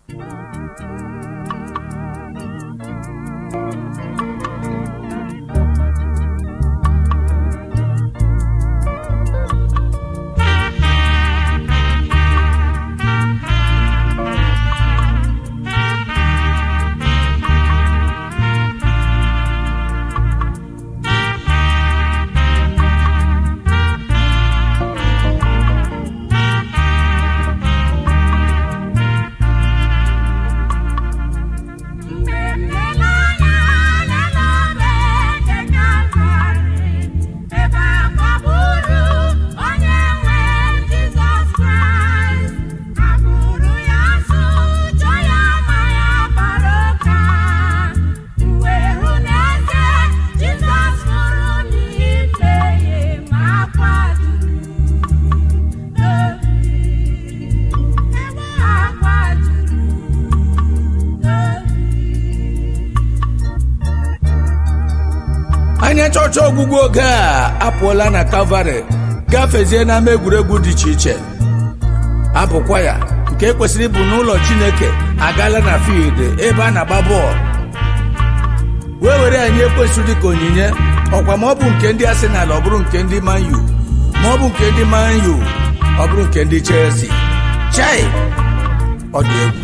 anya chọọchị ọgwụgwụ oge a apụọla na kalvarị gafezie n'ama egwuregwu dị iche iche abụkwa ya nke kwesịrị ịbụ n'ụlọ chineke agaala na field ebe a na-agba bọọlụ wee were anyị ekwesị dịka onyinye ọkwa ma ọ bụ nke ndị Arsenal ọ bụrụ nke ndị Man U ma ọ bụ nke ndị Man U ọ bụrụ nke ndị Chelsea chai ọ dị egwu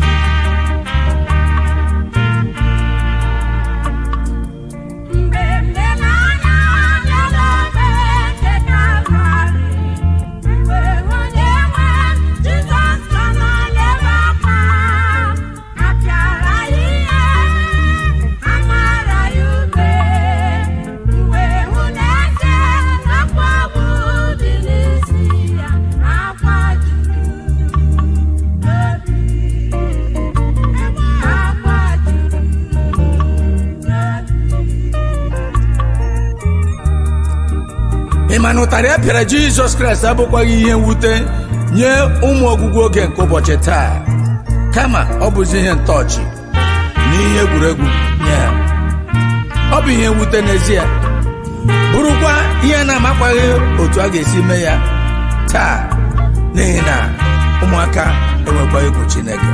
ị ma na ụtarị a pịara jizọs kraịst abụkwaghị ihe mwute nye ụmụ ọgwụgwụ oge nke ụbọchị taa kama ọ bụzi ihe ntọọchị na ihe egwuregwu nye ha ọ bụ ihe mwute n'ezie bụrụkwa ihe na-amakwaghị otu a ga-esi mee ya taa n'ihi na ụmụaka enwekwa egwu chineke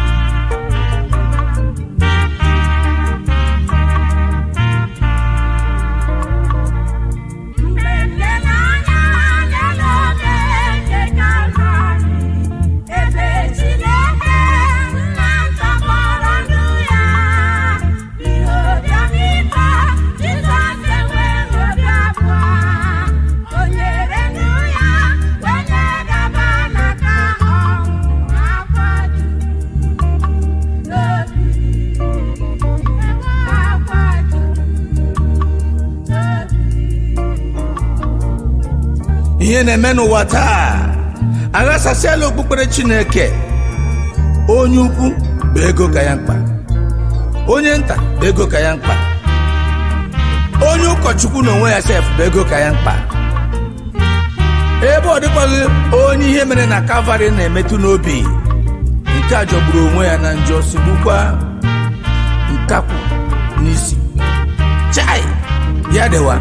ihe na-eme n'ụwa taa aghasasịala okpukpere chineke onye ukwu bụ ego ka ya mkpa onye nta bụ ego ka ya mkpa onye ụkọchukwu na onwe ya sef bụ ego ka ya mkpa ebe ọ dịkwaghị onye ihe mere na kalvarị na-emetụ n'obi nke a jọgburu onwe ya na njọ sigbukwa nkakwụ n'isi chai ya dịwa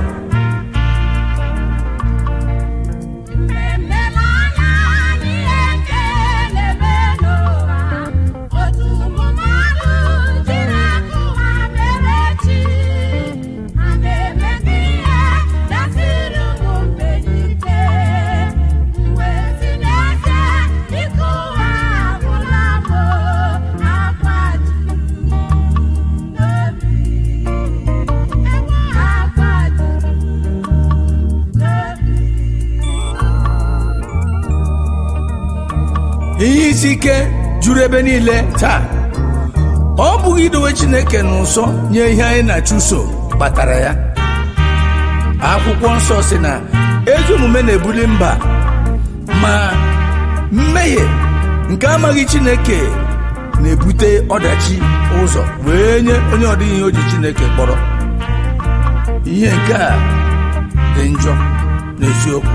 ihe isi ike juru ebe niile taa ọ bụghị idowe chineke n'ụsọ nye ihe anyị na-achụso kpatara ya akwụkwọ nsọ si na ezi omume na-ebuli mba ma mmehie nke amaghị chineke na-ebute ọdachi ụzọ wee nye onye ọdịghị ihe o ji chineke kpọrọ ihe nke a dị njọ n'eziokwu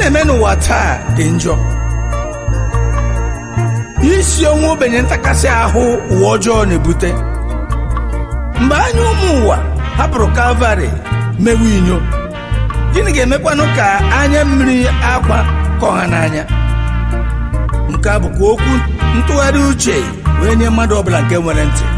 na-eme n'ụwa taa dị njọ isi ọnwụ ogbenye ntakasị ahụ ụwa ọjọọ na-ebute mgbe anya ụmụ ụwa hapụrụ kalvarị mewe inyo gịnị ga-emekwanụ ka anya mmiri akwa ka ọha n'anya nke a bụkwa okwu ntụgharị uche wee nye mmadụ ọbụla nke nwere ntị